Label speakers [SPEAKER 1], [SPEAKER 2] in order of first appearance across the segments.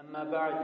[SPEAKER 1] أما بعد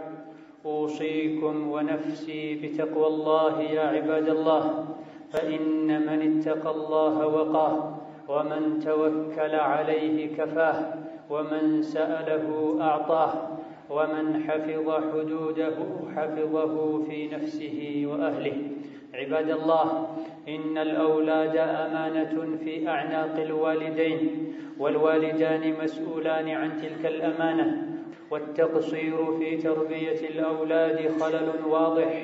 [SPEAKER 1] أوصيكم ونفسي بتقوى الله يا عباد الله فإن من اتقى الله وقاه ومن توكل عليه كفاه ومن سأله أعطاه ومن حفظ حدوده حفظه في نفسه وأهله عباد الله إن الأولاد أمانة في أعناق الوالدين والوالدان مسؤولان عن تلك الأمانة والتقصير في تربية الأولاد خلل واضح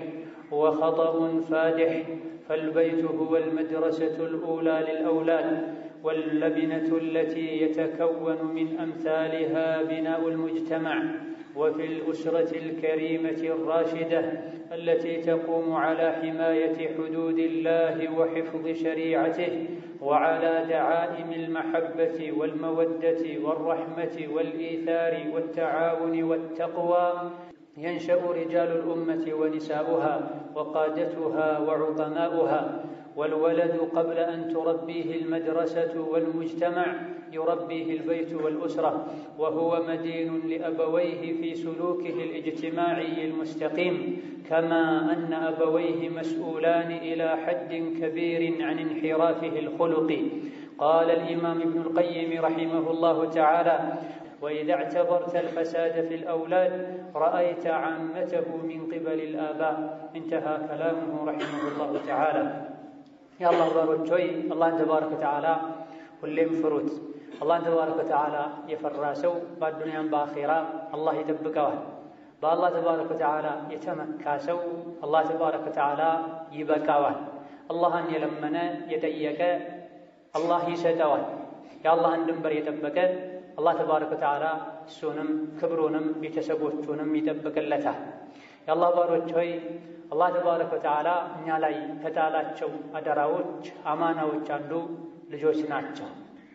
[SPEAKER 1] وخطأ فادح فالبيت هو المدرسة الأولى للأولاد واللبنة التي يتكون من أمثالها بناء المجتمع وفي الأسرة الكريمة الراشدة التي تقوم على حماية حدود الله وحفظ شريعته وعلى دعائم المحبة والمودة والرحمة والإيثار والتعاون والتقوى ينشأ رجال الأمة ونساؤها وقادتها وعظماؤها والولد قبل أن تربيه المدرسة والمجتمع يربيه البيت والأسرة وهو مدين لأبويه في سلوكه الاجتماعي المستقيم كما أن أبويه مسؤولان إلى حد كبير عن انحرافه الخلقي قال الإمام ابن القيم رحمه الله تعالى وإذا اعتبرت الفساد في الأولاد رأيت عامته من قبل الآباء انتهى كلامه رحمه الله تعالى የአላህ ባሮች ሆይ አላህን ተባረከ ወተዓላ ሁሌም ፍሩት። አላህን ተባረከ ወተዓላ የፈራ ሰው በአዱንያም በአኼራ አላህ ይጠብቀዋል። በአላህ ተባረከ ወተዓላ የተመካ ሰው አላህ ተባረከ ወተዓላ ይበቃዋል። አላህን የለመነ የጠየቀ አላህ ይሰጠዋል። የአላህን ድንበር የጠበቀ አላህ ተባረከ ወተዓላ እሱንም ክብሩንም ቤተሰቦቹንም ይጠብቅለታል። የአላህ ባሮች ሆይ አላህ ተባረከ ወተዓላ እኛ ላይ ከጣላቸው አደራዎች አማናዎች አንዱ ልጆች ናቸው።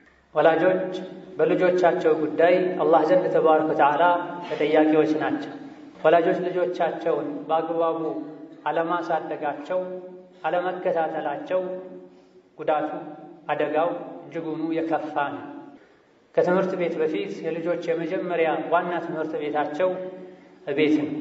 [SPEAKER 1] ወላጆች በልጆቻቸው ጉዳይ አላህ ዘንድ ተባረከ ወተዓላ ተጠያቂዎች ናቸው። ወላጆች ልጆቻቸውን በአግባቡ አለማሳደጋቸው፣ አለመከታተላቸው ጉዳቱ አደጋው እጅጉኑ የከፋ ነው። ከትምህርት ቤት በፊት የልጆች የመጀመሪያ ዋና ትምህርት ቤታቸው እቤት ነው።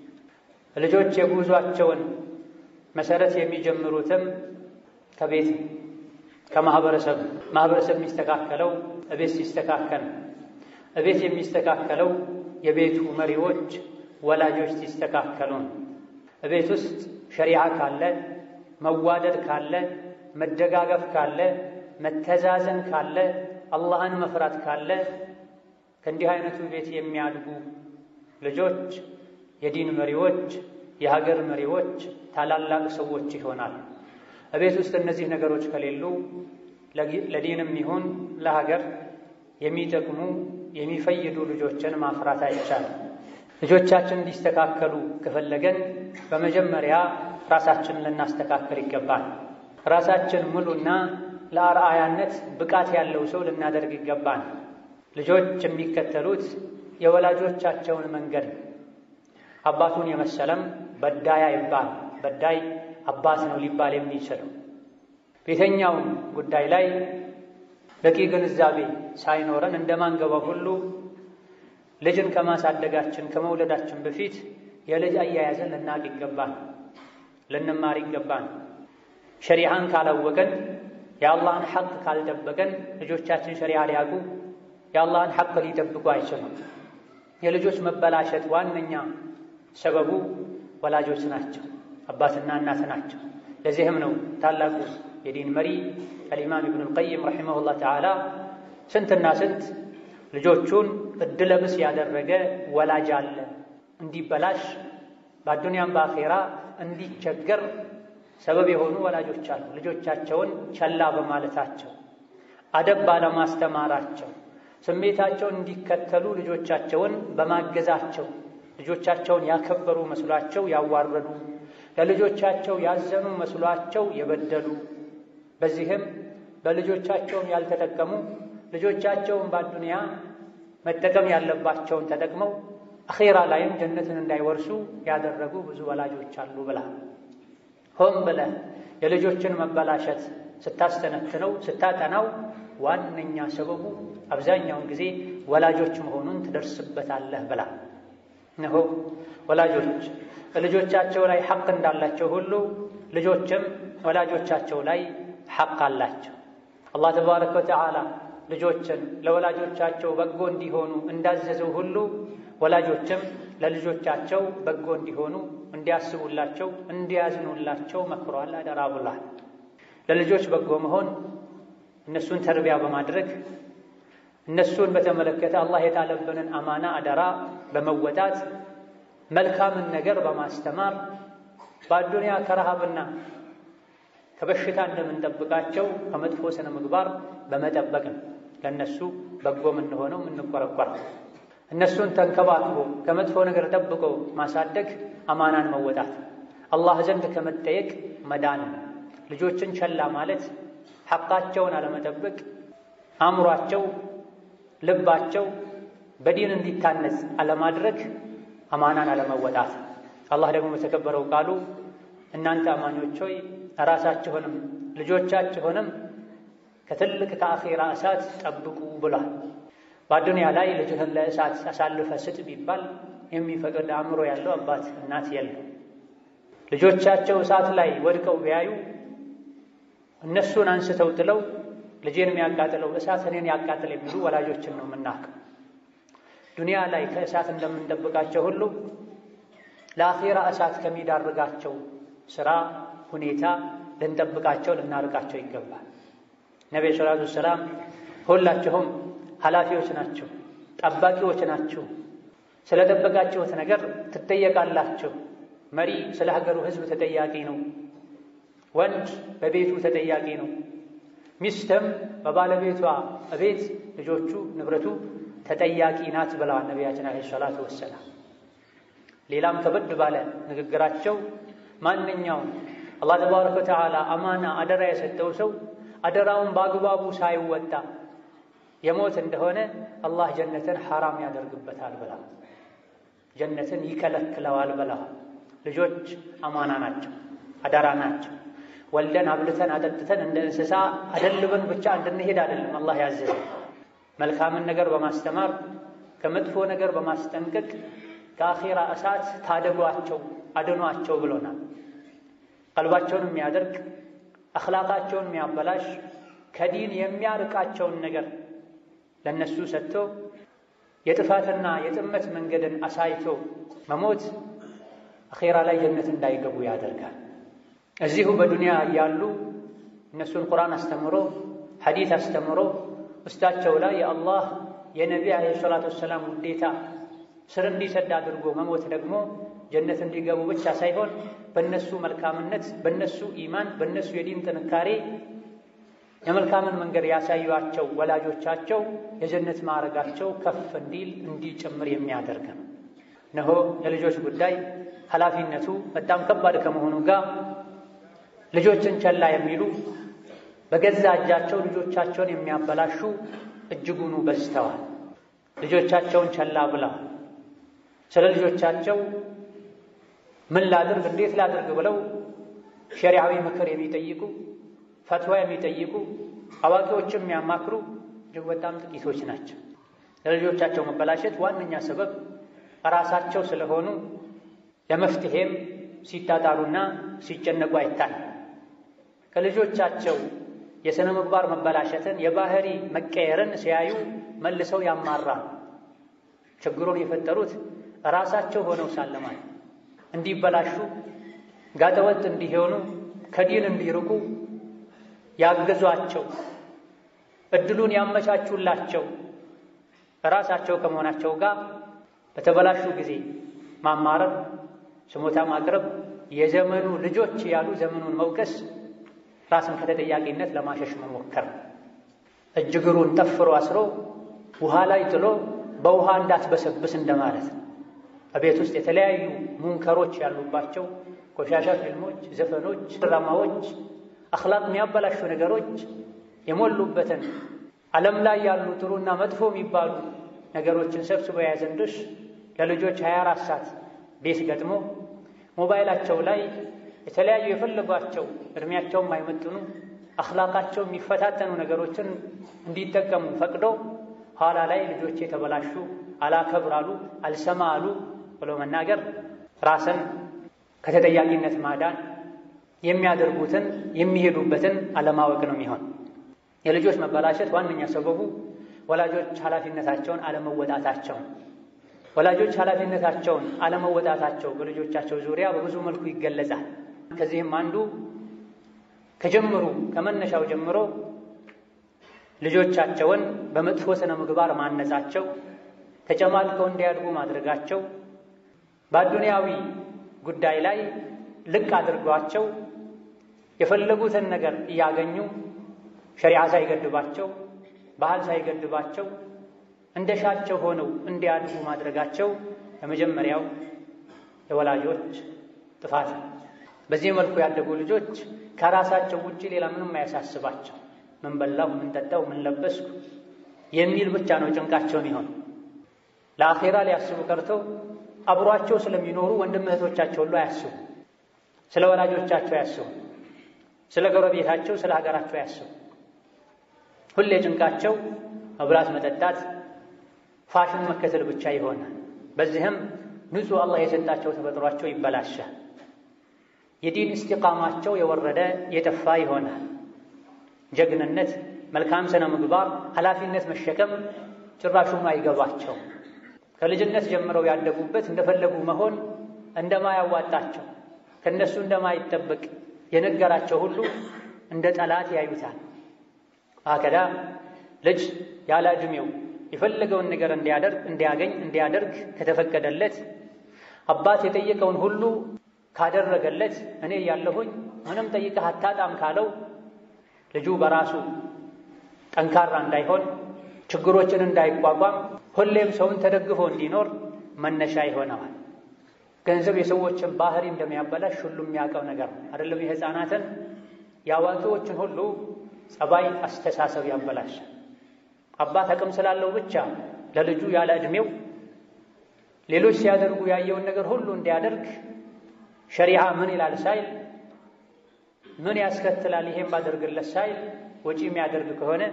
[SPEAKER 1] ልጆች የጉዟቸውን መሰረት የሚጀምሩትም ከቤት ነው፣ ከማህበረሰብ ማህበረሰብ የሚስተካከለው እቤት ሲስተካከል፣ እቤት የሚስተካከለው የቤቱ መሪዎች ወላጆች ሲስተካከሉ ነው። እቤት ውስጥ ሸሪዓ ካለ፣ መዋደድ ካለ፣ መደጋገፍ ካለ፣ መተዛዘን ካለ፣ አላህን መፍራት ካለ ከእንዲህ አይነቱ ቤት የሚያድጉ ልጆች የዲን መሪዎች፣ የሀገር መሪዎች፣ ታላላቅ ሰዎች ይሆናል። እቤት ውስጥ እነዚህ ነገሮች ከሌሉ ለዲንም ይሁን ለሀገር የሚጠቅሙ የሚፈይዱ ልጆችን ማፍራት አይቻልም። ልጆቻችን እንዲስተካከሉ ከፈለገን በመጀመሪያ ራሳችንን ልናስተካከል ይገባል። ራሳችን ሙሉና ለአርአያነት ብቃት ያለው ሰው ልናደርግ ይገባል። ልጆች የሚከተሉት የወላጆቻቸውን መንገድ አባቱን የመሰለም በዳይ አይባል። በዳይ አባት ነው ሊባል የሚችለው በየትኛውም ጉዳይ ላይ በቂ ግንዛቤ ሳይኖረን እንደማንገባው ሁሉ ልጅን ከማሳደጋችን ከመውለዳችን በፊት የልጅ አያያዝን ልናቅ ይገባል፣ ልንማር ይገባል። ሸሪዓን ካላወቀን የአላህን ሐቅ ካልጠበቀን ልጆቻችን ሸሪዓ ሊያውቁ የአላህን ሐቅ ሊጠብቁ አይችሉም። የልጆች መበላሸት ዋነኛ ሰበቡ ወላጆች ናቸው፣ አባትና እናት ናቸው። ለዚህም ነው ታላቁ የዲን መሪ አልኢማም ኢብኑል ቀይም ረሒመሁላህ ተዓላ ስንትና ስንት ልጆቹን እድለብስ ያደረገ ወላጅ አለ፣ እንዲበላሽ በአዱንያም በአኼራ እንዲቸገር ሰበብ የሆኑ ወላጆች አሉ። ልጆቻቸውን ቸላ በማለታቸው አደብ ባለማስተማራቸው ስሜታቸውን እንዲከተሉ ልጆቻቸውን በማገዛቸው ልጆቻቸውን ያከበሩ መስሏቸው ያዋረዱ፣ ለልጆቻቸው ያዘኑ መስሏቸው የበደሉ፣ በዚህም በልጆቻቸውን ያልተጠቀሙ ልጆቻቸውን በአዱንያ መጠቀም ያለባቸውን ተጠቅመው አኼራ ላይም ጀነትን እንዳይወርሱ ያደረጉ ብዙ ወላጆች አሉ ብላ ሆን ብለህ የልጆችን መበላሸት ስታስተነትነው ስታጠናው ዋነኛ ሰበቡ አብዛኛውን ጊዜ ወላጆች መሆኑን ትደርስበታለህ ብላ እነሆ ወላጆች ልጆቻቸው ላይ ሐቅ እንዳላቸው ሁሉ ልጆችም ወላጆቻቸው ላይ ሐቅ አላቸው። አላህ ተባረከ ወተዓላ ልጆችን ለወላጆቻቸው በጎ እንዲሆኑ እንዳዘዘው ሁሉ ወላጆችም ለልጆቻቸው በጎ እንዲሆኑ እንዲያስቡላቸው፣ እንዲያዝኑላቸው መክሯል፣ አደራ ብሏል። ለልጆች በጎ መሆን እነሱን ተርቢያ በማድረግ እነሱን በተመለከተ አላህ የጣለብንን አማና አደራ በመወጣት መልካምን ነገር በማስተማር በአዱንያ ከረሃብና ከበሽታ እንደምንጠብቃቸው ከመጥፎ ስነ ምግባር በመጠበቅ ነው ለእነሱ በጎ የምንሆነው የምንቆረቆረው። እነሱን ተንከባክቦ ከመጥፎ ነገር ጠብቆ ማሳደግ አማናን መወጣት፣ አላህ ዘንድ ከመጠየቅ መዳን። ልጆችን ቸላ ማለት ሐቃቸውን አለመጠበቅ፣ አእምሯቸው፣ ልባቸው በዲን እንዲታነጽ አለማድረግ አማናን አለመወጣት። አላህ ደግሞ በተከበረው ቃሉ እናንተ አማኞች ሆይ ራሳችሁንም ልጆቻችሁንም ከትልቅ ከአኼራ እሳት ጠብቁ ብሏል። በአዱንያ ላይ ልጅህን ለእሳት አሳልፈ ስጥ ቢባል የሚፈቅድ አእምሮ ያለው አባት እናት የለም። ልጆቻቸው እሳት ላይ ወድቀው ቢያዩ እነሱን አንስተው ጥለው ልጄን የሚያቃጥለው እሳት እኔን ያቃጥል የሚሉ ወላጆችን ነው የምናውቀው። ዱንያ ላይ ከእሳት እንደምንጠብቃቸው ሁሉ ለአኼራ እሳት ከሚዳርጋቸው ስራ ሁኔታ ልንጠብቃቸው ልናርቃቸው ይገባል። ነቢዩ ሰላቱ ወሰላም ሁላችሁም ኃላፊዎች ናችሁ፣ ጠባቂዎች ናችሁ። ስለ ጠበቃችሁት ነገር ትጠየቃላችሁ። መሪ ስለ ሀገሩ ሕዝብ ተጠያቂ ነው። ወንድ በቤቱ ተጠያቂ ነው። ሚስትም በባለቤቷ እቤት ልጆቹ፣ ንብረቱ ተጠያቂ ናት ብለዋል ነቢያችን ዓለይሂ ሰላቱ ወሰላም። ሌላም ከበድ ባለ ንግግራቸው ማንኛውም አላህ ተባረከ ወተዓላ አማና አደራ የሰጠው ሰው አደራውን በአግባቡ ሳይወጣ የሞት እንደሆነ አላህ ጀነትን ሐራም ያደርግበታል ብላ ጀነትን ይከለክለዋል ብላ። ልጆች አማና ናቸው፣ አደራ ናቸው። ወልደን አብልተን አጠጥተን እንደ እንስሳ አደልበን ብቻ እንድንሄድ አይደለም አላህ ያዘዘ። መልካምን ነገር በማስተማር ከመጥፎ ነገር በማስጠንቀቅ ከአኼራ እሳት ታደጓቸው፣ አድኗቸው ብሎናል። ቀልባቸውን የሚያደርግ አኽላቃቸውን የሚያበላሽ ከዲን የሚያርቃቸውን ነገር ለነሱ ሰጥቶ የጥፋትና የጥመት መንገድን አሳይቶ መሞት አኼራ ላይ ጀነት እንዳይገቡ ያደርጋል። እዚሁ በዱንያ እያሉ እነሱን ቁርአን አስተምሮ ሐዲት አስተምሮ ውስጣቸው ላይ የአላህ የነቢ ዓለይሂ ሰላቱ ወሰላም ውዴታ ስር እንዲሰድ አድርጎ መሞት ደግሞ ጀነት እንዲገቡ ብቻ ሳይሆን በእነሱ መልካምነት፣ በእነሱ ኢማን፣ በእነሱ የዲን ጥንካሬ የመልካምን መንገድ ያሳዩቸው ወላጆቻቸው የጀነት ማዕረጋቸው ከፍ እንዲል እንዲጨምር የሚያደርግ ነው። እነሆ የልጆች ጉዳይ ኃላፊነቱ በጣም ከባድ ከመሆኑ ጋር ልጆችን ቸላ የሚሉ በገዛ እጃቸው ልጆቻቸውን የሚያበላሹ እጅጉኑ በዝተዋል። ልጆቻቸውን ቸላ ብለዋል። ስለ ልጆቻቸው ምን ላድርግ እንዴት ላድርግ ብለው ሸሪዓዊ ምክር የሚጠይቁ ፈትዋ የሚጠይቁ አዋቂዎችም የሚያማክሩ እጅግ በጣም ጥቂቶች ናቸው። ለልጆቻቸው መበላሸት ዋነኛ ሰበብ ራሳቸው ስለሆኑ ለመፍትሄም ሲጣጣሩና ሲጨነቁ አይታይ። ከልጆቻቸው የሥነ ምግባር መበላሸትን የባህሪ መቀየርን ሲያዩ መልሰው ያማራል። ችግሩን የፈጠሩት ራሳቸው ሆነው ሳለማል እንዲበላሹ ጋጠወጥ እንዲሆኑ ከዲን እንዲርቁ ያገዟቸው እድሉን ያመቻቹላቸው ራሳቸው ከመሆናቸው ጋር በተበላሹ ጊዜ ማማረር፣ ስሞታ ማቅረብ፣ የዘመኑ ልጆች ያሉ ዘመኑን መውቀስ፣ ራስን ከተጠያቂነት ለማሸሽ መሞከር፣ እጅግሩን ጠፍሮ አስሮ ውሃ ላይ ጥሎ በውሃ እንዳትበሰብስ እንደማለት ነው። በቤት ውስጥ የተለያዩ ሙንከሮች ያሉባቸው ቆሻሻ ፊልሞች፣ ዘፈኖች፣ ድራማዎች፣ አኽላቅ የሚያበላሹ ነገሮች የሞሉበትን ዓለም ላይ ያሉ ጥሩና መጥፎ የሚባሉ ነገሮችን ሰብስቦ የያዘን ድሽ ለልጆች 24 ሰዓት ቤት ገጥሞ ሞባይላቸው ላይ የተለያዩ የፈለጓቸው እድሜያቸው የማይመጥኑ አኽላቃቸው የሚፈታተኑ ነገሮችን እንዲጠቀሙ ፈቅዶ ኋላ ላይ ልጆቼ የተበላሹ አላከብር አሉ፣ አልሰማ አሉ ብሎ መናገር ራስን ከተጠያቂነት ማዳን የሚያደርጉትን የሚሄዱበትን አለማወቅ ነው የሚሆን። የልጆች መበላሸት ዋነኛ ሰበቡ ወላጆች ኃላፊነታቸውን አለመወጣታቸው። ወላጆች ኃላፊነታቸውን አለመወጣታቸው በልጆቻቸው ዙሪያ በብዙ መልኩ ይገለጻል። ከዚህም አንዱ ከጀምሩ ከመነሻው ጀምሮ ልጆቻቸውን በመጥፎ ስነ ምግባር ማነጻቸው፣ ተጨማልቀው እንዲያድጉ ማድረጋቸው፣ በአዱንያዊ ጉዳይ ላይ ልቅ አድርጓቸው የፈለጉትን ነገር እያገኙ ሸሪዓ ሳይገድባቸው ባህል ሳይገድባቸው እንደሻቸው ሆነው እንዲያድጉ ማድረጋቸው የመጀመሪያው የወላጆች ጥፋት ነው። በዚህ መልኩ ያደጉ ልጆች ከራሳቸው ውጭ ሌላ ምንም አያሳስባቸው። ምን በላሁ፣ ምን ጠጣው፣ ምን ለበስኩ የሚል ብቻ ነው ጭንቃቸውን ይሆን። ለአኼራ ሊያስቡ ቀርተው አብሯቸው ስለሚኖሩ ወንድም እህቶቻቸው ሁሉ አያስቡ። ስለ ወላጆቻቸው አያስቡ። ስለ ጎረቤታቸው፣ ስለ ሀገራቸው አያስቡ። ሁሌ ጭንቃቸው መብላት፣ መጠጣት፣ ፋሽን መከተል ብቻ ይሆናል። በዚህም ንጹሕ አላህ የሰጣቸው ተፈጥሯቸው ይበላሻል። የዲን እስቲቃማቸው የወረደ የጠፋ ይሆናል። ጀግንነት፣ መልካም ስነ ምግባር፣ ኃላፊነት መሸከም ጭራሹም አይገባቸው። ከልጅነት ጀምረው ያደጉበት እንደፈለጉ መሆን እንደማያዋጣቸው ከእነሱ እንደማይጠበቅ የነገራቸው ሁሉ እንደ ጠላት ያዩታል። አከዳ ልጅ ያለ ዕድሜው የፈለገውን ነገር እንዲያደርግ እንዲያገኝ እንዲያደርግ ከተፈቀደለት አባት የጠየቀውን ሁሉ ካደረገለት እኔ ያለሁኝ ምንም ጠይቀህ አታጣም ካለው ልጁ በራሱ ጠንካራ እንዳይሆን ችግሮችን እንዳይቋቋም ሁሌም ሰውን ተደግፎ እንዲኖር መነሻ ይሆነዋል። ገንዘብ የሰዎችን ባህሪ እንደሚያበላሽ ሁሉ የሚያውቀው ነገር ነው። አይደለም የሕፃናትን የአዋቂዎችን ሁሉ ጸባይ፣ አስተሳሰብ ያበላሻል። አባት አቅም ስላለው ብቻ ለልጁ ያለ ዕድሜው ሌሎች ሲያደርጉ ያየውን ነገር ሁሉ እንዲያደርግ ሸሪዓ ምን ይላል ሳይል ምን ያስከትላል ይሄን ባደርግለት ሳይል ወጪ የሚያደርግ ከሆነ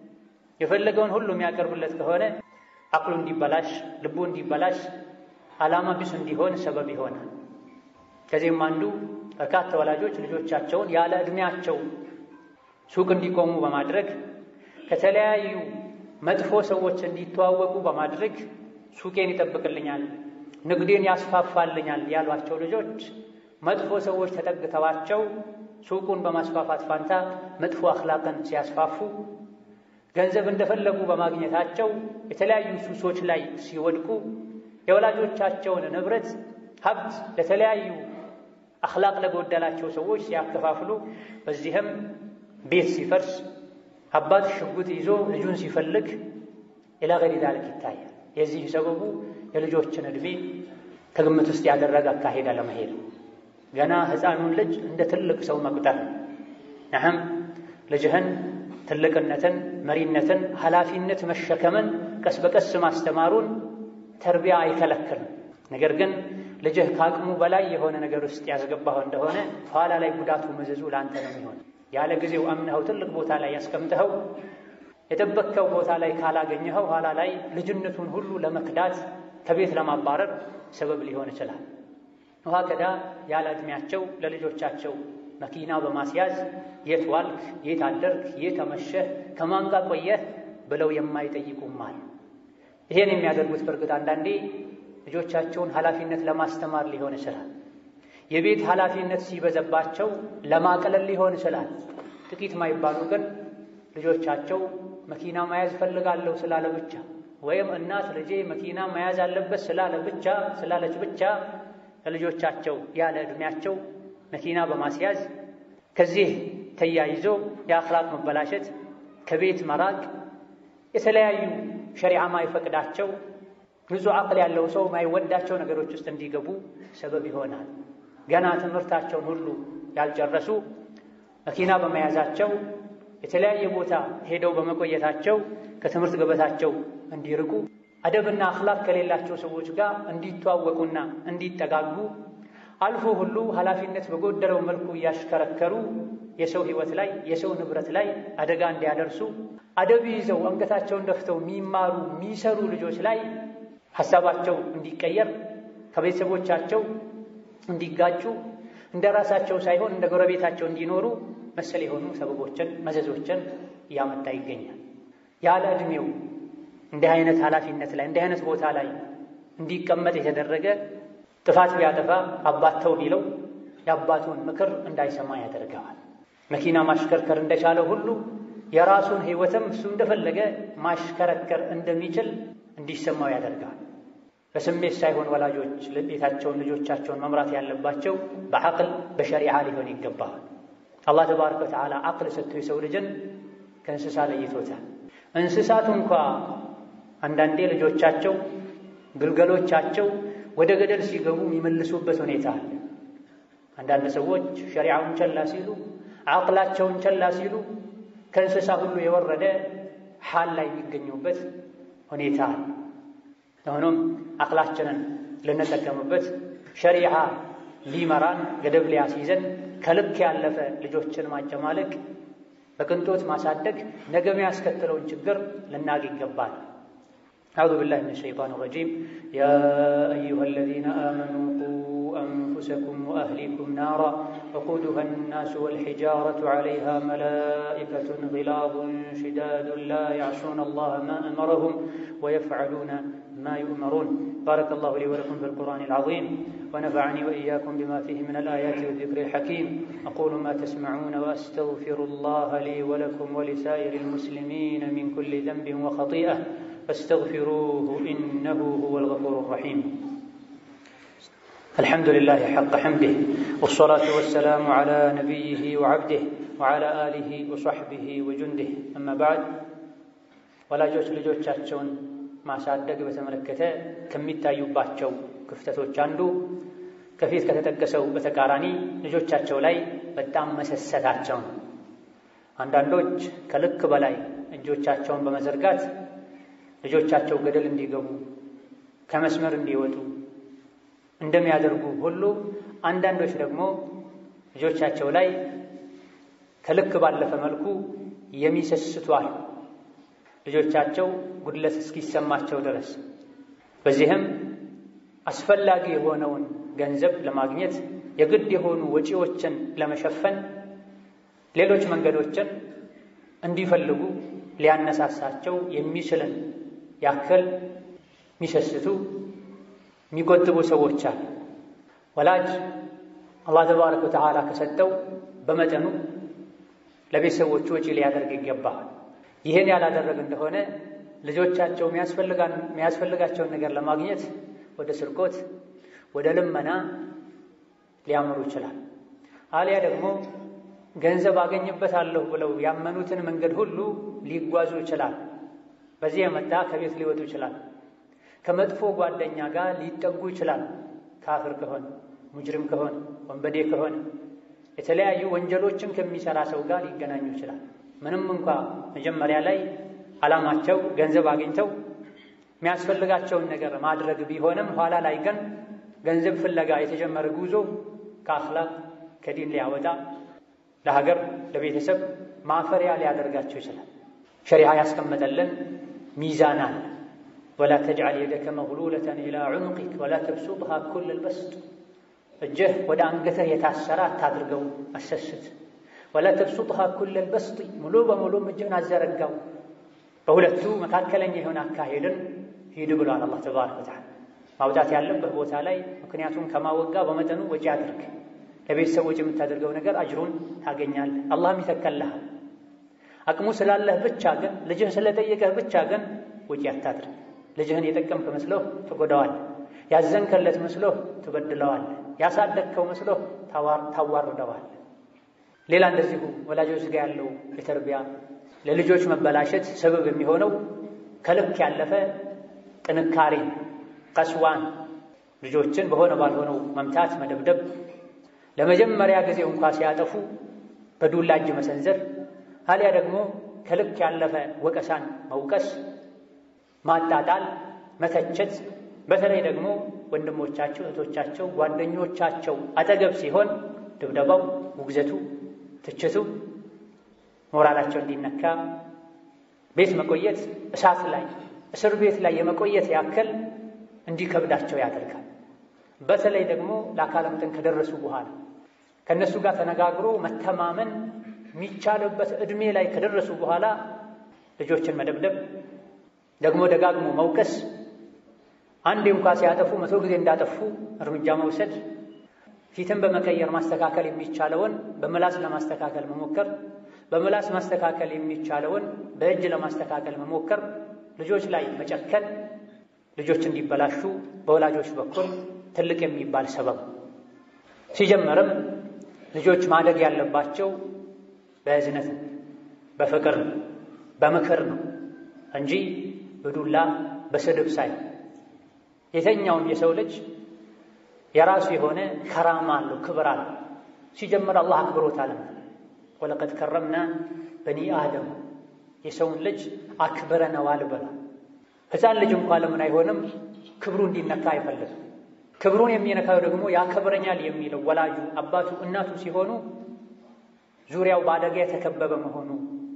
[SPEAKER 1] የፈለገውን ሁሉ የሚያቀርብለት ከሆነ አቅሉ እንዲበላሽ፣ ልቡ እንዲበላሽ፣ ዓላማ ቢስ እንዲሆን ሰበብ ይሆናል። ከዚህም አንዱ በርካታ ወላጆች ልጆቻቸውን ያለ ዕድሜያቸው ሱቅ እንዲቆሙ በማድረግ ከተለያዩ መጥፎ ሰዎች እንዲተዋወቁ በማድረግ ሱቄን ይጠብቅልኛል፣ ንግዴን ያስፋፋልኛል ያሏቸው ልጆች መጥፎ ሰዎች ተጠግተዋቸው ሱቁን በማስፋፋት ፋንታ መጥፎ አኽላቅን ሲያስፋፉ ገንዘብ እንደፈለጉ በማግኘታቸው የተለያዩ ሱሶች ላይ ሲወድቁ የወላጆቻቸውን ንብረት ሀብት ለተለያዩ አኽላቅ ለጎደላቸው ሰዎች ሲያከፋፍሉ በዚህም ቤት ሲፈርስ አባት ሽጉጥ ይዞ ልጁን ሲፈልግ ኢላ ገይሪ ዛሊክ ይታያል። የዚህ ሰበቡ የልጆችን ዕድሜ ከግምት ውስጥ ያደረገ አካሄድ አለመሄድ፣ ገና ሕፃኑን ልጅ እንደ ትልቅ ሰው መቁጠር። ነህም ልጅህን ትልቅነትን፣ መሪነትን፣ ኃላፊነት መሸከምን ቀስ በቀስ ማስተማሩን ተርቢያ አይከለክልም። ነገር ግን ልጅህ ከአቅሙ በላይ የሆነ ነገር ውስጥ ያስገባኸው እንደሆነ ኋላ ላይ ጉዳቱ መዘዙ ለአንተ ነው የሚሆን። ያለ ጊዜው አምነኸው ትልቅ ቦታ ላይ ያስቀምጠኸው የጠበቅከው ቦታ ላይ ካላገኘኸው ኋላ ላይ ልጅነቱን ሁሉ ለመክዳት ከቤት ለማባረር ሰበብ ሊሆን ይችላል። ውሃ ከዳ ያለ ዕድሜያቸው ለልጆቻቸው መኪና በማስያዝ የት ዋልክ፣ የት አደርክ፣ የት አመሸህ፣ ከማን ጋር ቆየህ ብለው የማይጠይቁም አሉ። ይሄን የሚያደርጉት በእርግጥ አንዳንዴ ልጆቻቸውን ኃላፊነት ለማስተማር ሊሆን ይችላል። የቤት ኃላፊነት ሲበዘባቸው ለማቅለል ሊሆን ይችላል። ጥቂት ማይባሉ ግን ልጆቻቸው መኪና መያዝ ፈልጋለሁ ስላለ ብቻ ወይም እናት ልጄ መኪና መያዝ አለበት ስላለ ብቻ ስላለች ብቻ ለልጆቻቸው ያለ ዕድሜያቸው መኪና በማስያዝ ከዚህ ተያይዞ የአኽላቅ መበላሸት፣ ከቤት መራቅ፣ የተለያዩ ሸሪዓ ማይፈቅዳቸው ንጹሕ አቅል ያለው ሰው ማይወዳቸው ነገሮች ውስጥ እንዲገቡ ሰበብ ይሆናል። ገና ትምህርታቸውን ሁሉ ያልጨረሱ መኪና በመያዛቸው የተለያየ ቦታ ሄደው በመቆየታቸው ከትምህርት ገበታቸው እንዲርቁ አደብና አኽላቅ ከሌላቸው ሰዎች ጋር እንዲተዋወቁና እንዲጠጋጉ አልፎ ሁሉ ኃላፊነት በጎደለው መልኩ እያሽከረከሩ የሰው ሕይወት ላይ የሰው ንብረት ላይ አደጋ እንዲያደርሱ አደብ ይዘው አንገታቸውን ደፍተው የሚማሩ የሚሰሩ ልጆች ላይ ሐሳባቸው እንዲቀየር ከቤተሰቦቻቸው እንዲጋጩ እንደ ራሳቸው ሳይሆን እንደ ጎረቤታቸው እንዲኖሩ መሰል የሆኑ ሰበቦችን መዘዞችን እያመጣ ይገኛል። ያለ ዕድሜው እንዲህ አይነት ኃላፊነት ላይ እንዲህ አይነት ቦታ ላይ እንዲቀመጥ የተደረገ ጥፋት ቢያጠፋ አባት ተው ቢለው የአባቱን ምክር እንዳይሰማ ያደርገዋል። መኪና ማሽከርከር እንደቻለ ሁሉ የራሱን ሕይወትም እሱ እንደፈለገ ማሽከረከር እንደሚችል እንዲሰማው ያደርገዋል። በስሜት ሳይሆን ወላጆች ቤታቸውን ልጆቻቸውን መምራት ያለባቸው በዐቅል በሸሪዓ ሊሆን ይገባል። አላህ ተባረከ ወተዓላ ዐቅል ሰጥቶ የሰው ልጅን ከእንስሳ ለይቶታል። እንስሳቱ እንኳ አንዳንዴ ልጆቻቸው ግልገሎቻቸው ወደ ገደል ሲገቡ የሚመልሱበት ሁኔታ አለ። አንዳንድ ሰዎች ሸሪዓውን ቸላ ሲሉ ዐቅላቸውን ቸላ ሲሉ ከእንስሳ ሁሉ የወረደ ሓል ላይ የሚገኙበት ሁኔታ አለ። ሆኖም ዐቅላችንን ልንጠቀምበት ሸሪዓ ሊመራን ገደብ ሊያስይዘን ከልክ ያለፈ ልጆችን ማጨማለቅ በቅንጦት ማሳደግ ነገ የሚያስከትለውን ችግር ልናቅ ይገባል። አዑዙ ቢላሂ ሚነ ሸይጣን ረጂም ያ አዩሃ አለዚነ አመኑ ቁ አንፉሰኩም ወአህሊኩም ናራ ወቁዱሃ ናሱ ወልሒጃረቱ ዐለይሃ መላኢከቱን ጊላዙን ሽዳዱን ላ ያዕሱነ አላህ ማ አመረሁም ወየፍዐሉነ ما يؤمرون بارك الله لي ولكم في القرآن العظيم ونفعني وإياكم بما فيه من الآيات والذكر الحكيم أقول ما تسمعون وأستغفر الله لي ولكم ولسائر المسلمين من كل ذنب وخطيئة فاستغفروه إنه هو الغفور الرحيم الحمد لله حق حمده والصلاة والسلام على نبيه وعبده وعلى آله وصحبه وجنده أما بعد ولا جوش لجوش تشون ማሳደግ በተመለከተ ከሚታዩባቸው ክፍተቶች አንዱ ከፊት ከተጠቀሰው በተቃራኒ ልጆቻቸው ላይ በጣም መሰሰታቸው ነው። አንዳንዶች ከልክ በላይ እጆቻቸውን በመዘርጋት ልጆቻቸው ገደል እንዲገቡ ከመስመር እንዲወጡ እንደሚያደርጉ ሁሉ አንዳንዶች ደግሞ ልጆቻቸው ላይ ከልክ ባለፈ መልኩ የሚሰስቷል ልጆቻቸው ጉድለት እስኪሰማቸው ድረስ በዚህም አስፈላጊ የሆነውን ገንዘብ ለማግኘት የግድ የሆኑ ወጪዎችን ለመሸፈን ሌሎች መንገዶችን እንዲፈልጉ ሊያነሳሳቸው የሚችልን ያክል የሚሰስቱ የሚቆጥቡ ሰዎች አሉ። ወላጅ አላህ ተባረከ ወተዓላ ከሰጠው በመጠኑ ለቤተሰቦቹ ወጪ ሊያደርግ ይገባል። ይህን ያላደረግ እንደሆነ ልጆቻቸው የሚያስፈልጋቸውን ነገር ለማግኘት ወደ ስርቆት፣ ወደ ልመና ሊያምሩ ይችላል። አሊያ ደግሞ ገንዘብ አገኝበታለሁ ብለው ያመኑትን መንገድ ሁሉ ሊጓዙ ይችላል። በዚህ የመጣ ከቤት ሊወጡ ይችላል። ከመጥፎ ጓደኛ ጋር ሊጠጉ ይችላል። ካፍር ከሆነ ሙጅሪም ከሆነ ወንበዴ ከሆነ የተለያዩ ወንጀሎችን ከሚሰራ ሰው ጋር ሊገናኙ ይችላል። ምንም እንኳ መጀመሪያ ላይ ዓላማቸው ገንዘብ አግኝተው የሚያስፈልጋቸውን ነገር ማድረግ ቢሆንም ኋላ ላይ ግን ገንዘብ ፍለጋ የተጀመረ ጉዞ ከአኽላቅ ከዲን ሊያወጣ ለሀገር ለቤተሰብ ማፈሪያ ሊያደርጋቸው ይችላል። ሸሪዓ ያስቀመጠልን ሚዛን አለ። ወላ ተጅዓል የደከ መግሉለተን ኢላ ዑኑቂክ ወላ ተብሱጥሃ ኩለል በስጥ እጅህ ወደ አንገትህ የታሰረ አታድርገው፣ አሰስት ወላ ተብሱጥሃ ኩለል በስጢ ሙሉ በሙሉም እጅህን አዘረጋው። በሁለቱ መካከለኛ የሆነ አካሄድን ሂድ ብሏል አላህ ተባረከ ወተዓላ። ማውጣት ያለብህ ቦታ ላይ ምክንያቱም ከማወጋ በመጠኑ ወጪ አድርግ። ለቤተሰቦች የምታደርገው ነገር አጅሩን ታገኛለህ፣ አላህም ይተከልሃል። አቅሙ ስላለህ ብቻ ግን ልጅህ ስለጠየቀህ ብቻ ግን ወጪ አታድርግ። ልጅህን የጠቀምክ መስሎህ ትጎዳዋለህ። ያዘንከለት መስሎህ ትበድለዋለህ። ያሳደግከው መስሎህ ታዋርደዋለህ። ሌላ እንደዚሁ ወላጆች ጋር ያለው የተርቢያ ለልጆች መበላሸት ሰበብ የሚሆነው ከልክ ያለፈ ጥንካሬ ቀስዋን ልጆችን በሆነ ባልሆነው መምታት፣ መደብደብ፣ ለመጀመሪያ ጊዜ እንኳ ሲያጠፉ በዱላ እጅ መሰንዘር፣ አሊያ ደግሞ ከልክ ያለፈ ወቀሳን መውቀስ፣ ማጣጣል፣ መተቸት በተለይ ደግሞ ወንድሞቻቸው፣ እህቶቻቸው፣ ጓደኞቻቸው አጠገብ ሲሆን ድብደባው፣ ውግዘቱ፣ ትችቱ ሞራላቸው እንዲነካ ቤት መቆየት እሳት ላይ እስር ቤት ላይ የመቆየት ያክል እንዲከብዳቸው ያደርጋል። በተለይ ደግሞ ለአካለ መጠን ከደረሱ በኋላ ከእነሱ ጋር ተነጋግሮ መተማመን የሚቻልበት ዕድሜ ላይ ከደረሱ በኋላ ልጆችን መደብደብ፣ ደግሞ ደጋግሞ መውቀስ፣ አንዴ እንኳ ሲያጠፉ መቶ ጊዜ እንዳጠፉ እርምጃ መውሰድ፣ ፊትን በመቀየር ማስተካከል የሚቻለውን በምላስ ለማስተካከል መሞከር፣ በምላስ ማስተካከል የሚቻለውን በእጅ ለማስተካከል መሞከር፣ ልጆች ላይ መጨከን ልጆች እንዲበላሹ በወላጆች በኩል ትልቅ የሚባል ሰበብ ሲጀመርም ልጆች ማደግ ያለባቸው በእዝነት ነው፣ በፍቅር ነው፣ በምክር ነው እንጂ በዱላ በስድብ ሳይ የተኛውም የሰው ልጅ የራሱ የሆነ ከራማ አለው፣ ክብር አለው። ሲጀምር አላህ አክብሮታልና ወለቀድ ከረምና በኒ አደም የሰውን ልጅ አክብረነዋል ብሏል። ሕፃን ልጅ እንኳ ለምን አይሆንም? ክብሩ እንዲነካ አይፈልግም። ክብሩን የሚነካው ደግሞ ያከብረኛል የሚለው ወላጁ አባቱ፣ እናቱ ሲሆኑ ዙሪያው በአደጋ የተከበበ መሆኑ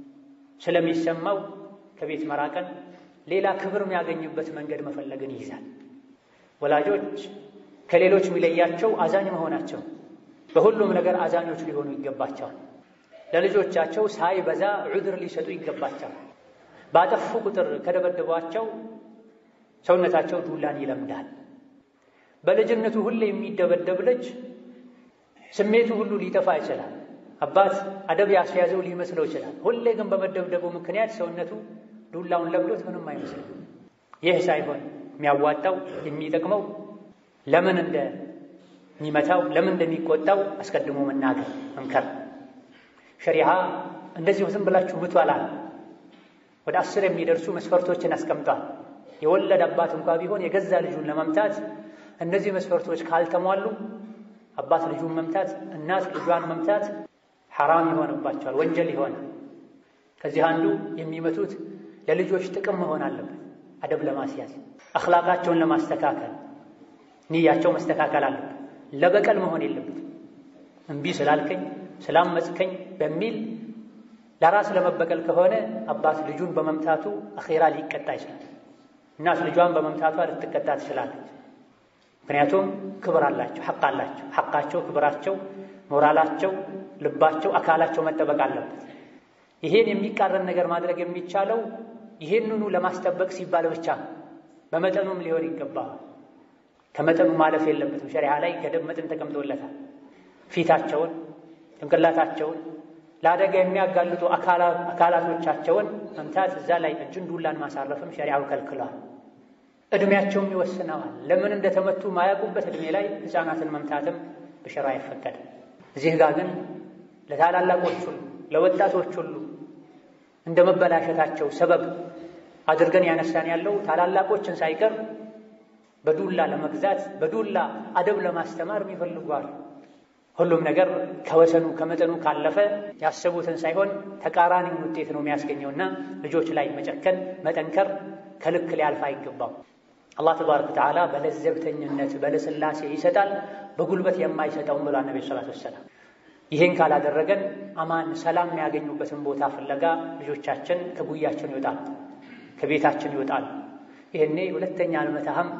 [SPEAKER 1] ስለሚሰማው ከቤት መራቅን፣ ሌላ ክብር የሚያገኝበት መንገድ መፈለግን ይይዛል። ወላጆች ከሌሎች የሚለያቸው አዛኝ መሆናቸው፣ በሁሉም ነገር አዛኞች ሊሆኑ ይገባቸዋል። ለልጆቻቸው ሳይበዛ ዑድር ሊሰጡ ይገባቸዋል። ባጠፉ ቁጥር ከደበደቧቸው ሰውነታቸው ዱላን ይለምዳል። በልጅነቱ ሁሌ የሚደበደብ ልጅ ስሜቱ ሁሉ ሊጠፋ ይችላል። አባት አደብ ያስያዘው ሊመስለው ይችላል። ሁሌ ግን በመደብደቡ ምክንያት ሰውነቱ ዱላውን ለምዶት ምንም አይመስልም። ይህ ሳይሆን የሚያዋጣው የሚጠቅመው ለምን እንደሚመታው ለምን እንደሚቆጣው አስቀድሞ መናገር መምከር። ሸሪዓ እንደዚሁ ዝም ብላችሁ ምቱ አላል። ወደ አስር የሚደርሱ መስፈርቶችን አስቀምጧል። የወለድ አባት እንኳ ቢሆን የገዛ ልጁን ለመምታት እነዚህ መስፈርቶች ካልተሟሉ አባት ልጁን መምታት፣ እናት ልጇን መምታት ሐራም ይሆንባቸዋል፣ ወንጀል ይሆናል። ከዚህ አንዱ የሚመቱት ለልጆች ጥቅም መሆን አለበት። አደብ ለማስያዝ አኽላቃቸውን ለማስተካከል ንያቸው መስተካከል አለበት። ለበቀል መሆን የለበትም። እምቢ ስላልከኝ ስላመፅከኝ በሚል ለራስ ለመበቀል ከሆነ አባት ልጁን በመምታቱ አኼራ ሊቀጣ ይችላል። እናት ልጇን በመምታቷ ልትቀጣ ትችላለች። ምክንያቱም ክብር አላቸው፣ ሐቅ አላቸው። ሐቃቸው፣ ክብራቸው፣ ሞራላቸው፣ ልባቸው፣ አካላቸው መጠበቅ አለበት። ይሄን የሚቃረን ነገር ማድረግ የሚቻለው ይሄንኑ ለማስጠበቅ ሲባል ብቻ ነው። በመጠኑም ሊሆን ይገባል። ከመጠኑ ማለፍ የለበትም። ሸሪዓ ላይ ገደብ መጠን ተቀምጦለታል። ፊታቸውን፣ ጭንቅላታቸውን ለአደጋ የሚያጋልጡ አካላቶቻቸውን መምታት፣ እዛ ላይ እጅን ዱላን ማሳረፍም ሸሪዓው ከልክሏል። ዕድሜያቸውም ይወስነዋል። ለምን እንደተመቱ ማያውቁበት ዕድሜ ላይ ሕፃናትን መምታትም በሸራ አይፈቀድም። እዚህ ጋር ግን ለታላላቆች ሁሉ ለወጣቶች ሁሉ እንደ መበላሸታቸው ሰበብ አድርገን ያነሳን ያለው ታላላቆችን ሳይቀር በዱላ ለመግዛት በዱላ አደብ ለማስተማር ይፈልጓል። ሁሉም ነገር ከወሰኑ ከመጠኑ ካለፈ ያሰቡትን ሳይሆን ተቃራኒውን ውጤት ነው የሚያስገኘውና ልጆች ላይ መጨከን መጠንከር ከልክ ሊያልፍ አይገባው። አላህ ተባረከ ወተዓላ በለዘብተኝነት በለስላሴ ይሰጣል፣ በጉልበት የማይሰጠውም ብሏል ነቢ ሰላት ወሰላም። ይህን ካላደረገን አማን ሰላም የሚያገኙበትን ቦታ ፍለጋ ልጆቻችን ከጉያችን ይወጣል፣ ከቤታችን ይወጣል። ይህኔ ሁለተኛ አልመታህም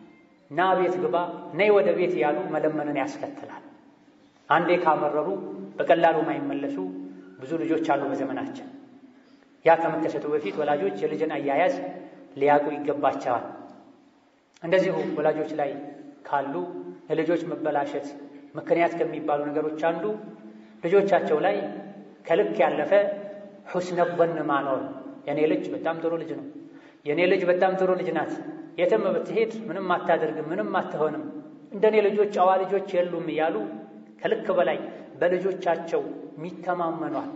[SPEAKER 1] ና ቤት ግባ ነይ ወደ ቤት ያሉ መለመንን ያስከትላል። አንዴ ካመረሩ በቀላሉ ማይመለሱ ብዙ ልጆች አሉ በዘመናችን። ያ ከመከሰቱ በፊት ወላጆች የልጅን አያያዝ ሊያውቁ ይገባቸዋል። እንደዚሁ ወላጆች ላይ ካሉ የልጆች መበላሸት ምክንያት ከሚባሉ ነገሮች አንዱ ልጆቻቸው ላይ ከልክ ያለፈ ሑስነ ظን ማኖር። የኔ ልጅ በጣም ጥሩ ልጅ ነው፣ የኔ ልጅ በጣም ጥሩ ልጅ ናት፣ የትም ብትሄድ ምንም አታደርግም፣ ምንም አትሆንም፣ እንደኔ ልጆች ጨዋ ልጆች የሉም እያሉ ከልክ በላይ በልጆቻቸው የሚተማመኗል።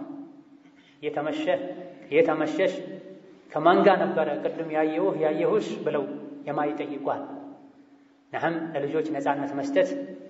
[SPEAKER 1] የተመሸ የተመሸሽ ከማን ጋር ነበረ ቅድም ያየሁህ ያየሁሽ ብለው የማይጠይቋል። ነህም ለልጆች ነፃነት መስጠት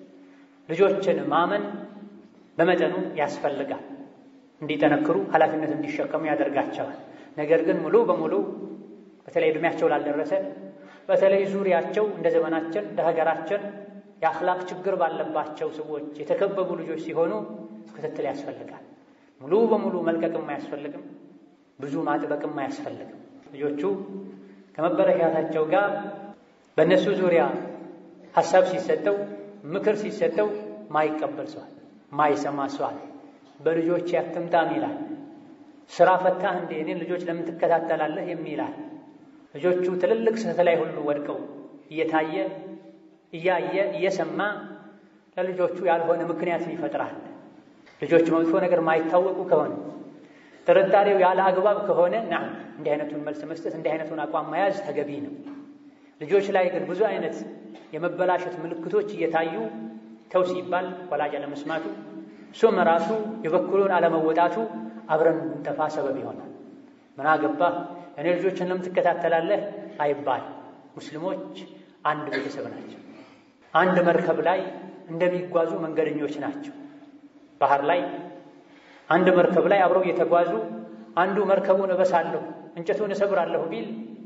[SPEAKER 1] ልጆችን ማመን በመጠኑ ያስፈልጋል። እንዲጠነክሩ ኃላፊነት እንዲሸከሙ ያደርጋቸዋል። ነገር ግን ሙሉ በሙሉ በተለይ ዕድሜያቸው ላልደረሰ በተለይ ዙሪያቸው እንደ ዘመናችን እንደ ሀገራችን የአኽላቅ ችግር ባለባቸው ሰዎች የተከበቡ ልጆች ሲሆኑ ክትትል ያስፈልጋል። ሙሉ በሙሉ መልቀቅም አያስፈልግም፣ ብዙ ማጥበቅም አያስፈልግም። ልጆቹ ከመበረሻታቸው ጋር በእነሱ ዙሪያ ሀሳብ ሲሰጠው ምክር ሲሰጠው ማይቀበል ሰዋል፣ ማይሰማ ሰዋል። በልጆች ያትምጣም ይላል። ስራ ፈታህ እንዴ እኔን ልጆች ለምን ትከታተላለህ የሚላል። ልጆቹ ትልልቅ ስህተት ላይ ሁሉ ወድቀው እየታየ እያየ እየሰማ ለልጆቹ ያልሆነ ምክንያትን ይፈጥራል። ልጆች መጥፎ ነገር ማይታወቁ ከሆነ ጥርጣሬው ያለ አግባብ ከሆነ ና እንዲህ አይነቱን መልስ መስጠት እንዲህ አይነቱን አቋም መያዝ ተገቢ ነው። ልጆች ላይ ግን ብዙ አይነት የመበላሸት ምልክቶች እየታዩ ተው ሲባል ወላጅ አለመስማቱ፣ እሱም ራሱ የበኩሉን አለመወጣቱ አብረን እንጠፋ ሰበብ ይሆናል። ምን አገባህ እኔ ልጆችን ለምን ትከታተላለህ አይባል። ሙስሊሞች አንድ ቤተሰብ ናቸው። አንድ መርከብ ላይ እንደሚጓዙ መንገደኞች ናቸው። ባህር ላይ አንድ መርከብ ላይ አብረው እየተጓዙ አንዱ መርከቡን እበሳለሁ እንጨቱን እሰብራለሁ ቢል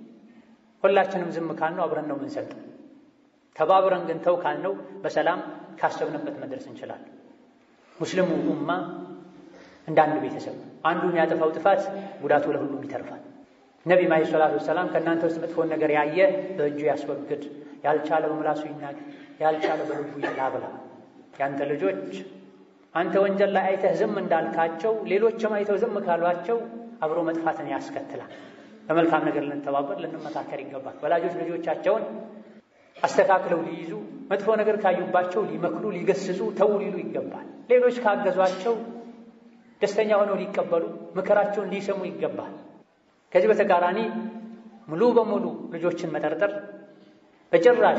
[SPEAKER 1] ሁላችንም ዝም ካልነው አብረን ነው የምንሰጠው። ተባብረን ግን ተው ካልነው በሰላም ካሰብንበት መድረስ እንችላለን። ሙስሊሙ ኡማ እንደ አንድ ቤተሰብ አንዱ የሚያጠፋው ጥፋት ጉዳቱ ለሁሉም ይተርፋል። ነቢም ዓለይሂ ሰላቱ ወሰላም ከእናንተ ውስጥ መጥፎን ነገር ያየ በእጁ ያስወግድ፣ ያልቻለ በምላሱ ይናገር፣ ያልቻለ በልቡ ይላብላ። ያንተ ልጆች አንተ ወንጀል ላይ አይተህ ዝም እንዳልካቸው ሌሎችም አይተው ዝም ካሏቸው አብሮ መጥፋትን ያስከትላል። በመልካም ነገር ልንተባበር ልንመካከር ይገባል። ወላጆች ልጆቻቸውን አስተካክለው ሊይዙ መጥፎ ነገር ካዩባቸው ሊመክሩ፣ ሊገስጹ፣ ተው ሊሉ ይገባል። ሌሎች ካገዟቸው ደስተኛ ሆነው ሊቀበሉ ምክራቸውን ሊሰሙ ይገባል። ከዚህ በተቃራኒ ሙሉ በሙሉ ልጆችን መጠርጠር፣ በጭራሽ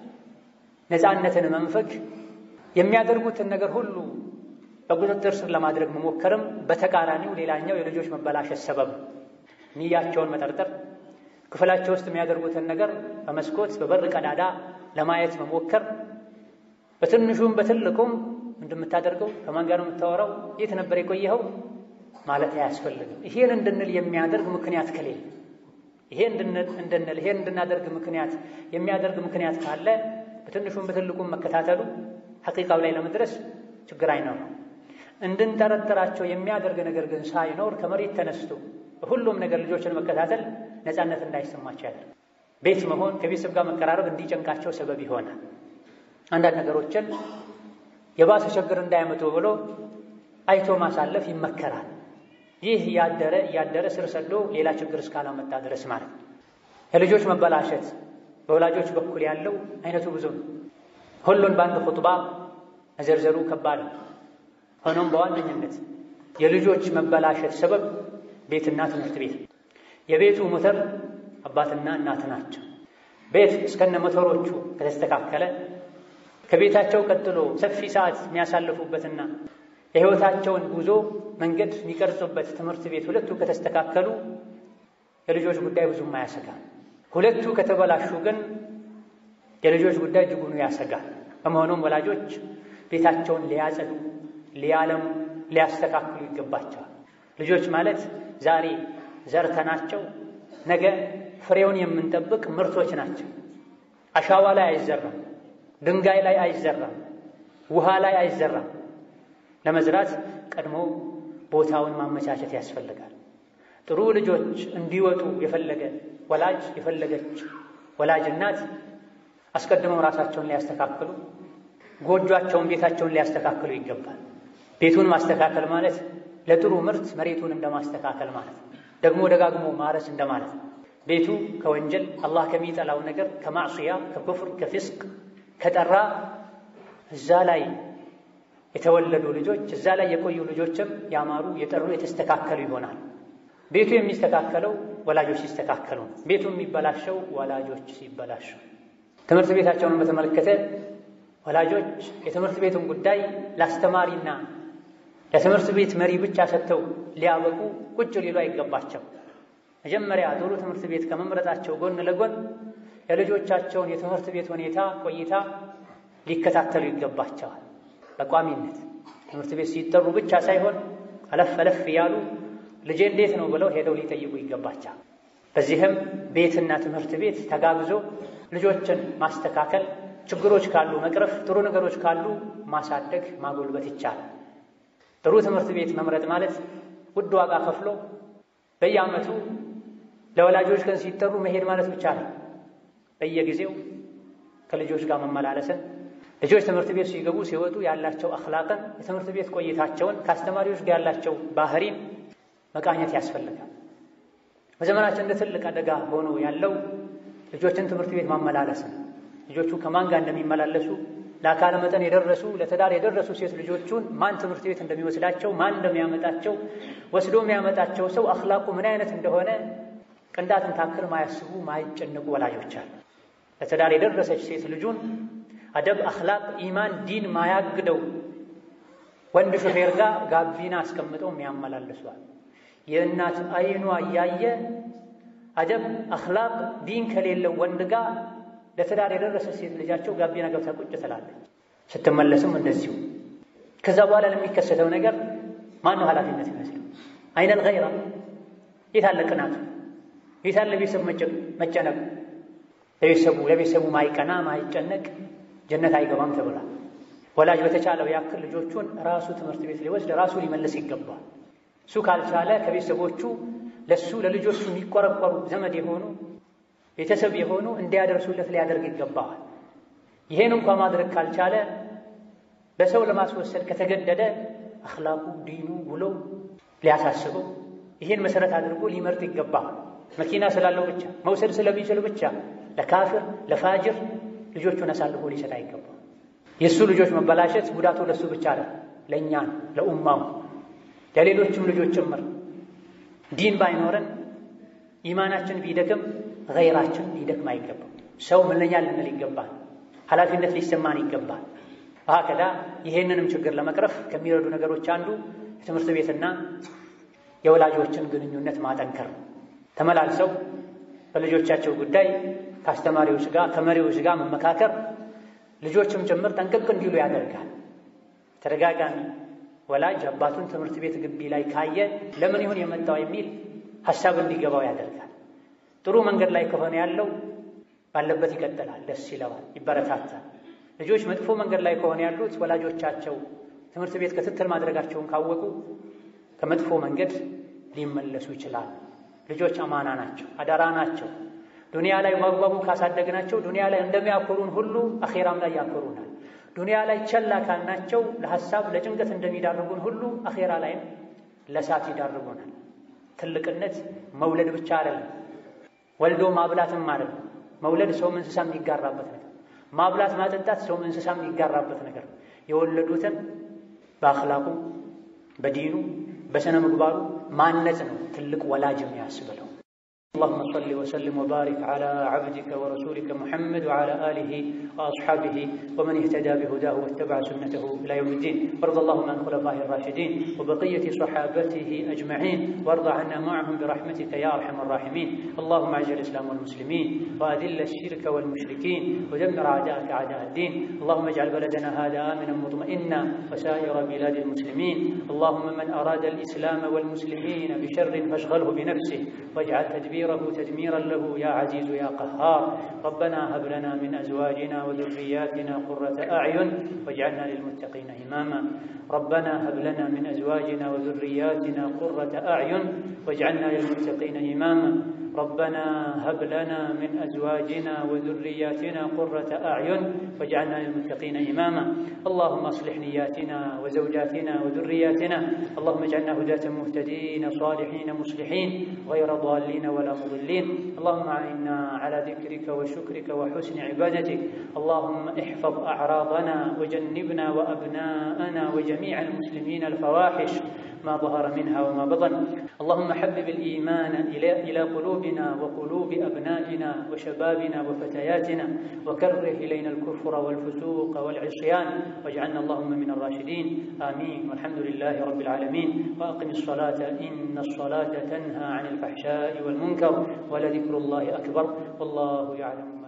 [SPEAKER 1] ነፃነትን መንፈግ፣ የሚያደርጉትን ነገር ሁሉ በቁጥጥር ስር ለማድረግ መሞከርም በተቃራኒው ሌላኛው የልጆች መበላሸት ሰበብ ንያቸውን መጠርጠር፣ ክፍላቸው ውስጥ የሚያደርጉትን ነገር በመስኮት በበር ቀዳዳ ለማየት መሞከር፣ በትንሹም በትልቁም እንደምታደርገው ከማን ጋር ነው የምታወራው? የት ነበር የቆየኸው ማለት አያስፈልግም። ይሄን እንድንል የሚያደርግ ምክንያት ከሌለ ይሄን እንድንል ይሄን እንድናደርግ ምክንያት የሚያደርግ ምክንያት ካለ በትንሹም በትልቁም መከታተሉ ሐቂቃው ላይ ለመድረስ ችግር አይኖርም። እንድንጠረጥራቸው የሚያደርግ ነገር ግን ሳይኖር ከመሬት ተነስቶ ሁሉም ነገር ልጆችን መከታተል ነፃነት እንዳይሰማቸው ያደርግ ቤት መሆን ከቤተሰብ ጋር መቀራረብ እንዲጨንቃቸው ሰበብ ይሆናል። አንዳንድ ነገሮችን የባሰ ችግር እንዳያመጡ ብሎ አይቶ ማሳለፍ ይመከራል። ይህ እያደረ እያደረ ስር ሰዶ ሌላ ችግር እስካላመጣ ድረስ ማለት ነው። የልጆች መበላሸት በወላጆች በኩል ያለው አይነቱ ብዙ ነው። ሁሉን በአንድ ኹጥባ መዘርዘሩ ከባድ ነው። ሆኖም በዋነኝነት የልጆች መበላሸት ሰበብ ቤትና ትምህርት ቤት፣ የቤቱ ሞተር አባትና እናት ናቸው። ቤት እስከነ ሞተሮቹ ከተስተካከለ ከቤታቸው ቀጥሎ ሰፊ ሰዓት የሚያሳልፉበትና የሕይወታቸውን ጉዞ መንገድ የሚቀርጹበት ትምህርት ቤት ሁለቱ ከተስተካከሉ የልጆች ጉዳይ ብዙም አያሰጋል። ሁለቱ ከተበላሹ ግን የልጆች ጉዳይ እጅጉኑ ያሰጋል። በመሆኑም ወላጆች ቤታቸውን ሊያጸዱ፣ ሊያለሙ፣ ሊያስተካክሉ ይገባቸዋል። ልጆች ማለት ዛሬ ዘርተናቸው ነገ ፍሬውን የምንጠብቅ ምርቶች ናቸው። አሻዋ ላይ አይዘራም፣ ድንጋይ ላይ አይዘራም፣ ውሃ ላይ አይዘራም። ለመዝራት ቀድሞ ቦታውን ማመቻቸት ያስፈልጋል። ጥሩ ልጆች እንዲወጡ የፈለገ ወላጅ የፈለገች ወላጅ እናት አስቀድመው ራሳቸውን ሊያስተካክሉ ጎጇቸውን፣ ቤታቸውን ሊያስተካክሉ ይገባል። ቤቱን ማስተካከል ማለት ለጥሩ ምርት መሬቱን እንደማስተካከል ማለት ነው። ደግሞ ደጋግሞ ማረስ እንደማለት ነው። ቤቱ ከወንጀል አላህ ከሚጠላው ነገር ከማዕስያ፣ ከኩፍር፣ ከፊስቅ ከጠራ እዛ ላይ የተወለዱ ልጆች እዛ ላይ የቆዩ ልጆችም ያማሩ የጠሩ የተስተካከሉ ይሆናል። ቤቱ የሚስተካከለው ወላጆች ሲስተካከሉ ነው። ቤቱ የሚበላሸው ወላጆች ሲበላሹ። ትምህርት ቤታቸውን በተመለከተ ወላጆች የትምህርት ቤቱን ጉዳይ ለአስተማሪና ለትምህርት ቤት መሪ ብቻ ሰጥተው ሊያበቁ ቁጭ ሊሉ አይገባቸው። መጀመሪያ ጥሩ ትምህርት ቤት ከመምረጣቸው ጎን ለጎን የልጆቻቸውን የትምህርት ቤት ሁኔታ ቆይታ ሊከታተሉ ይገባቸዋል። በቋሚነት ትምህርት ቤት ሲጠሩ ብቻ ሳይሆን አለፍ አለፍ እያሉ ልጄ እንዴት ነው ብለው ሄደው ሊጠይቁ ይገባቸዋል። በዚህም ቤትና ትምህርት ቤት ተጋግዞ ልጆችን ማስተካከል፣ ችግሮች ካሉ መቅረፍ፣ ጥሩ ነገሮች ካሉ ማሳደግ፣ ማጎልበት ይቻላል። ጥሩ ትምህርት ቤት መምረጥ ማለት ውድ ዋጋ ከፍሎ በየዓመቱ ለወላጆች ቀን ሲጠሩ መሄድ ማለት ብቻ ነው። በየጊዜው ከልጆች ጋር መመላለስን ልጆች ትምህርት ቤት ሲገቡ ሲወጡ ያላቸው አኽላቅን የትምህርት ቤት ቆይታቸውን ከአስተማሪዎች ጋር ያላቸው ባህሪን መቃኘት ያስፈልጋል። በዘመናችን እንደ ትልቅ አደጋ ሆኖ ያለው ልጆችን ትምህርት ቤት ማመላለስ ነው። ልጆቹ ከማን ጋር እንደሚመላለሱ ለአካለ መጠን የደረሱ ለትዳር የደረሱ ሴት ልጆቹን ማን ትምህርት ቤት እንደሚወስዳቸው ማን እንደሚያመጣቸው ወስዶ የሚያመጣቸው ሰው አኽላቁ ምን አይነት እንደሆነ ቅንጣትን ታክል ማያስቡ ማይጨነቁ ወላጆች አሉ። ለትዳር የደረሰች ሴት ልጁን አደብ፣ አኽላቅ፣ ኢማን፣ ዲን ማያግደው ወንድ ሹፌር ጋር ጋቢና አስቀምጠው የሚያመላልሷል። የእናት አይኗ እያየ አደብ፣ አኽላቅ፣ ዲን ከሌለው ወንድ ጋር ለትዳር የደረሰች ሴት ልጃቸው ጋቢና ገብታ ቁጭ ትላለች። ስትመለስም እንደዚሁ። ከዛ በኋላ ለሚከሰተው ነገር ማነው ኃላፊነት ይመስለው? አይነል ገይራ የታለ ቅናቱ? የታለ ቤተሰብ መጨነቁ? ለቤተሰቡ ለቤተሰቡ ማይቀና ማይጨነቅ ጀነት አይገባም ተብሏል። ወላጅ በተቻለው ያክል ልጆቹን ራሱ ትምህርት ቤት ሊወስድ ራሱ ሊመልስ ይገባል። እሱ ካልቻለ ከቤተሰቦቹ ለሱ ለልጆቹ የሚቆረቆሩ ዘመድ የሆኑ ቤተሰብ የሆኑ እንዲያደርሱለት ሊያደርግ ይገባዋል። ይሄን እንኳ ማድረግ ካልቻለ በሰው ለማስወሰድ ከተገደደ አኽላቁ ዲኑ ውሎ ሊያሳስበው ይሄን መሰረት አድርጎ ሊመርጥ ይገባዋል። መኪና ስላለው ብቻ መውሰድ ስለሚችል ብቻ ለካፍር ለፋጅር ልጆቹን አሳልፎ ሊሰጥ አይገባም። የእሱ ልጆች መበላሸት ጉዳቱ ለእሱ ብቻ አለ ለእኛ ለኡማው ለሌሎችም ልጆች ጭምር። ዲን ባይኖረን ኢማናችን ቢደክም ገይራችን ሊደክም አይገባም። ሰው ምንኛ ልንል ይገባል። ኃላፊነት ሊሰማን ይገባል። ከዳ ይሄንንም ችግር ለመቅረፍ ከሚረዱ ነገሮች አንዱ የትምህርት ቤትና የወላጆችን ግንኙነት ማጠንከር ነው። ተመላልሰው በልጆቻቸው ጉዳይ ከአስተማሪዎች ጋር ከመሪዎች ጋር መመካከር ልጆችም ጭምር ጠንቅቅ እንዲሉ ያደርጋል። ተደጋጋሚ ወላጅ አባቱን ትምህርት ቤት ግቢ ላይ ካየ ለምን ይሁን የመጣው የሚል ሀሳብ እንዲገባው ያደርጋል። ጥሩ መንገድ ላይ ከሆነ ያለው ባለበት ይቀጥላል፣ ደስ ይለዋል፣ ይበረታታል። ልጆች መጥፎ መንገድ ላይ ከሆነ ያሉት ወላጆቻቸው ትምህርት ቤት ክትትል ማድረጋቸውን ካወቁ ከመጥፎ መንገድ ሊመለሱ ይችላል። ልጆች አማና ናቸው፣ አደራ ናቸው። ዱንያ ላይ በአግባቡ ካሳደግናቸው ዱንያ ላይ እንደሚያኮሩን ሁሉ አኼራም ላይ ያኮሩናል። ዱንያ ላይ ቸላ ካልናቸው ለሐሳብ ለጭንቀት እንደሚዳርጉን ሁሉ አኼራ ላይም ለእሳት ይዳርጉናል። ትልቅነት መውለድ ብቻ አይደለም፣ ወልዶ ማብላትም አይደለም። መውለድ ሰውም እንስሳ የሚጋራበት ነገር፣ ማብላት ማጠጣት ሰውም እንስሳ የሚጋራበት ነገር። የወለዱትን በአኽላቁ በዲኑ በስነ ምግባሩ ማነጽ ነው ትልቅ ወላጅ የሚያስብለው። اللهم صل وسلم وبارك على عبدك ورسولك محمد وعلى آله وأصحابه ومن اهتدى بهداه واتبع سنته إلى يوم الدين وارض اللهم عن خلفائه الراشدين وبقية صحابته أجمعين وارض عنا معهم برحمتك يا أرحم الراحمين اللهم أعز الإسلام والمسلمين وأذل الشرك والمشركين ودمر أعداءك أعداء الدين اللهم اجعل بلدنا هذا آمنا مطمئنا وسائر بلاد المسلمين اللهم من أراد الإسلام والمسلمين بشر فاشغله بنفسه واجعل تدبيره تدميرا له يا عزيز يا قهار ربنا هب لنا من أزواجنا وذرياتنا قرة أعين واجعلنا للمتقين إماما ربنا هب لنا من أزواجنا وذرياتنا قرة أعين واجعلنا للمتقين إماما ربنا هب لنا من أزواجنا وذرياتنا قرة أعين واجعلنا للمتقين إماما اللهم أصلح نياتنا وزوجاتنا وذرياتنا اللهم اجعلنا هداة مهتدين صالحين مصلحين غير ضالين ولا مضلين اللهم أعنا على ذكرك وشكرك وحسن عبادتك اللهم احفظ أعراضنا وجنبنا وأبناءنا وجميع المسلمين الفواحش ما ظهر منها وما بطن اللهم حبب الإيمان إلى إلى قلوبنا وقلوب أبنائنا وشبابنا وفتياتنا وكره إلينا الكفر والفسوق والعصيان واجعلنا اللهم من الراشدين آمين والحمد لله رب العالمين وأقم الصلاة إن الصلاة تنهى عن الفحشاء والمنكر ولذكر الله أكبر والله يعلم